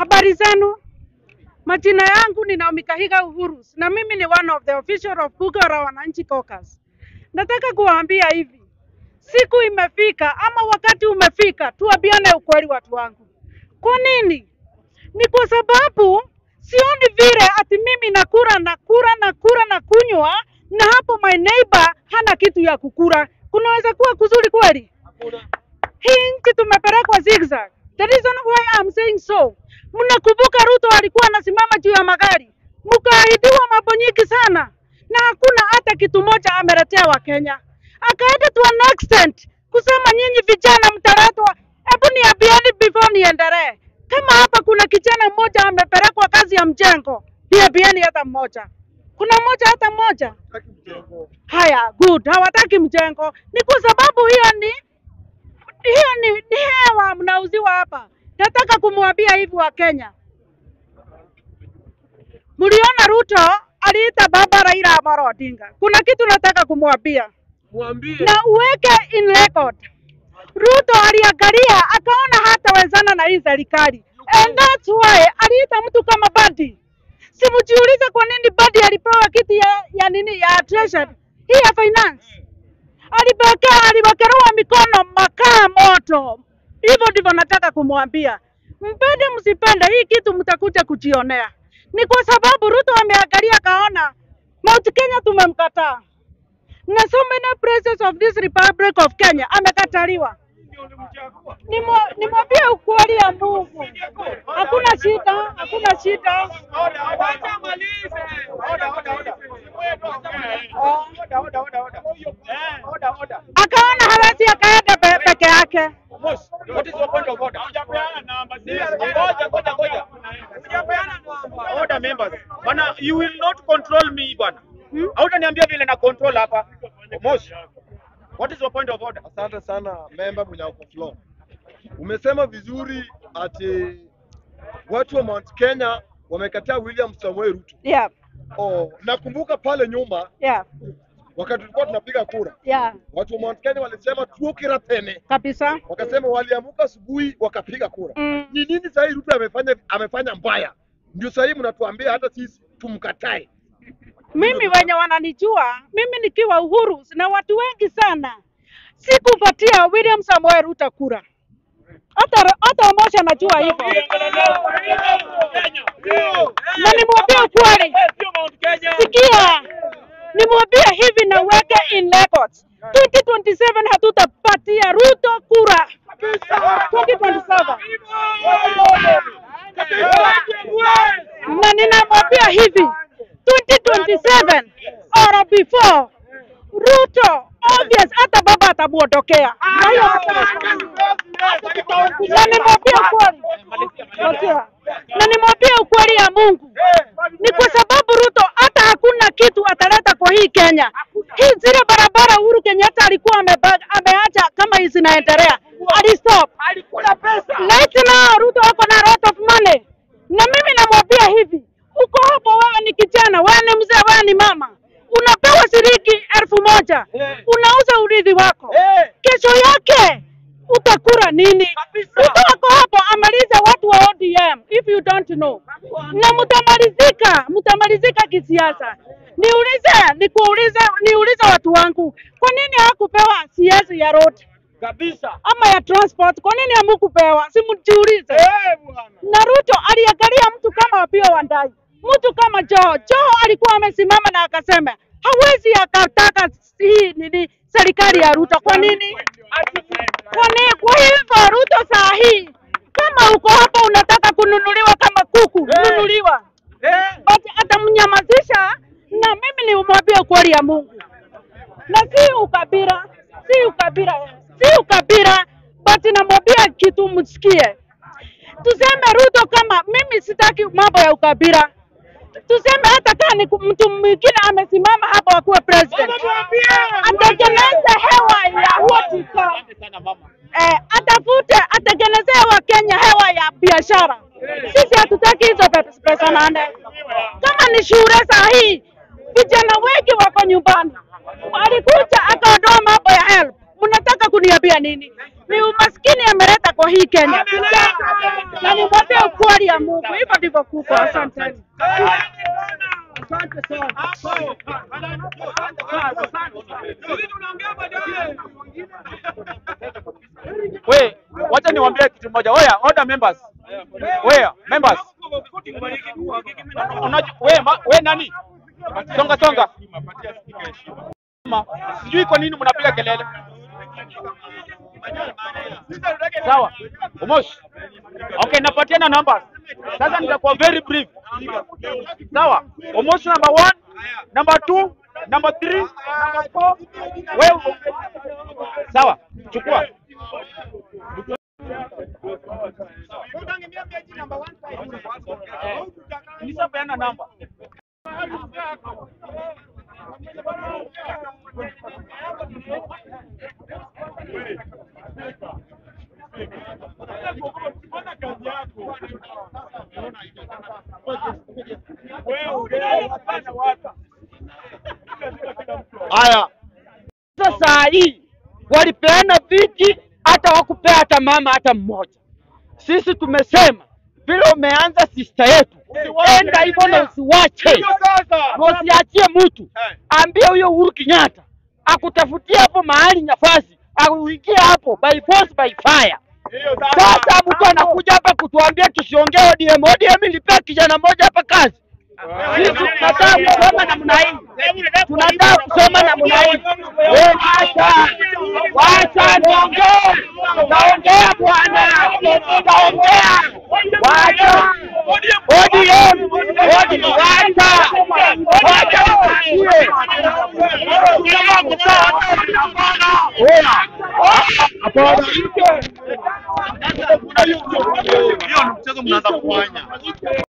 Habari zenu, majina yangu ni Naomi Kahiga Uhurus na mimi ni one of the official of Kugora Wananchi Caucus. Nataka kuwaambia hivi, siku imefika ama wakati umefika, tuambiane ukweli watu wangu. Kwa nini? Ni kwa sababu sioni vile ati mimi nakura nakura nakura na kunywa na hapo my neighbor hana kitu ya kukura. Kunaweza kuwa kuzuri kweli? hii nchi tumepelekwa zigzag. The reason why I'm saying so, mnakumbuka Ruto alikuwa anasimama juu ya magari, mkaahidiwa mambo nyingi sana, na hakuna hata kitu moja ameletea Wakenya. Akaenda to an extent kusema nyinyi vijana mtaletwa. Hebu niambieni before niendelee, kama hapa kuna kijana mmoja amepelekwa kazi ya mjengo, niambieni hata mmoja. Kuna mmoja hata mmoja? Haya, good, hawataki mjengo. Ni kwa sababu hiyo ni hiyo ni, ni hewa mnauziwa hapa. Nataka kumwambia hivi wa Kenya, mliona Ruto aliita baba Raila Amolo Odinga. Kuna kitu nataka kumwambia Mwambie. na uweke in record. Ruto aliangalia akaona hatawezana na hii serikali, and that's why aliita mtu kama Badi. Simjiulize kwa nini Badi alipewa kiti ya, ya nini ya treasury hii ya finance alibekea aliwekelewa mikono makaa moto. Hivyo ndivyo nataka kumwambia, mpende msipende, hii kitu mtakuja kujionea. Ni kwa sababu Ruto ameangalia akaona Mount Kenya tumemkataa, na so many places of this Republic of Kenya amekataliwa. Nimwa- Nimwambie ukweli ya Mungu, hakuna shida, hakuna shida. Wacha malize. Oda, oda, oda. Oda, oda, oda, oda. Eh, oda, oda. Akaona hawezi akaenda pe- peke yake. Moss, what is your point of order? Hujapeana namba. Ngoja, ngoja, ngoja. Hujapeana namba. Order members. Bana, you will not control me bana. Hmm? Hautaniambia vile na control hapa. Moss, what is your point of order? Asante sana memba mwenye uko floor. Umesema vizuri ati watu wa Mount Kenya wamekataa William Samoei Ruto. Yeah, Oh, nakumbuka pale nyuma yeah, wakati tulikuwa tunapiga kura, yeah, watu wa Mount Kenya walisema tuokira tene, kabisa. wakasema waliamuka asubuhi wakapiga kura. Mm. Ni nini sasa hii Ruto amefanya amefanya mbaya? Ndio sasa hii mnatuambia hata sisi tumkatae. Mimi wenye wananijua mimi nikiwa Uhuru na watu wengi sana, sikupatia William Samoei Ruto kura. Hata hata Omosha anajua hivyo, na nimwambie ukweli. Sikia, nimwambie hivi na uweke in records. 2027 hatutapatia Ruto kura 2027 na ninamwambia hivi 2027 or before Ruto obvious hata baba atamuondokea. Na hiyo na nimwambie ukweli, Sikia. na nimwambie ukweli ya Mungu ni kwa sababu Ruto hata hakuna kitu ataleta kwa hii Kenya. Hii zile barabara Uhuru Kenyatta alikuwa ameba- ameacha kama hizi zinaendelea, alistop. Right now Ruto ako na lot of money, na mimi namwambia hivi, uko hapo, wewe ni kijana, wewe ni mzee, wewe ni mama, unapewa shilingi elfu moja unauza urithi wako, kesho yake utakula nini? Ruto ako hapo amalize watu wa ODM if you don't know, na mtamalizika, mtamalizika kisiasa. Niulize, nikuulize, niulize watu wangu, kwa nini hakupewa CS ya road Kabisa. ama ya transport? Kwa nini hamukupewa? Simjiulize. Eh, bwana. na Ruto aliangalia mtu kama Opiyo Wandayi, mtu kama Joho. Joho alikuwa amesimama na akasema hawezi akataka hii nini serikali ya Ruto. Kwa nini? Kwa nini? Kwa hivyo Ruto saa hii kama uko hapa unataka kununuliwa kama kuku, nunuliwa, Eh, but atamnyamazisha. Na mimi nimwambie ukweli ya Mungu, na si ukabila, si ukabila, si ukabila, but namwambia kitu msikie tuseme Ruto kama mimi sitaki mambo ya ukabila, tuseme hata kama ni mtu mwingine amesimama hapa akuwe president, atengeneze hewa ya uhakika, eh, atafute atengenezee Wakenya hewa ya biashara. Sisi hatutaki hizo pe- pesa nane. Kama ni shule saa hii, vijana wengi wako nyumbani, alikuja akaondoa mambo ya help, mnataka kuni kuniambia nini? Ni umaskini ameleta kwa hii Kenya, na nimwambie ukweli ya Mungu. Hivyo ndivyo kuko. Asanteni. We, wacha niwaambie kitu moja. Oya, order members. Oya, members. Unajua we, ma, we nani? Songa songa. Ma, Sijui kwa nini mnapiga kelele. Sawa. Umosh. Okay, napatiana numbers. Sasa nitakuwa very brief. Sawa. Umosh number one, number two, number three, number four. Wewe. Sawa. Chukua. Nishapeana namba. Haya, Sasa saa hii walipeana viti, hata wakupea hata mama hata mmoja. Sisi tumesema vile umeanza sista yetu, enda hivyo na usiwache, na usiachie mtu. Ambia huyo Uhuru Kenyatta akutafutia hapo mahali nafasi, auingie hapo by force by fire. Sasa mtu anakuja hapa kutuambia tusiongee ODM. ODM ilipea kijana mmoja hapa kazi. Sisi tunataka kusoma namna hii, tunataka kusoma namna hii. Wewe acha, wacha niongee, naongea bwana, naongea, wacha ODM, ODM, wacha, wacha niwaambie. Hapana. hiyo ni mchezo mnaanza kufanya.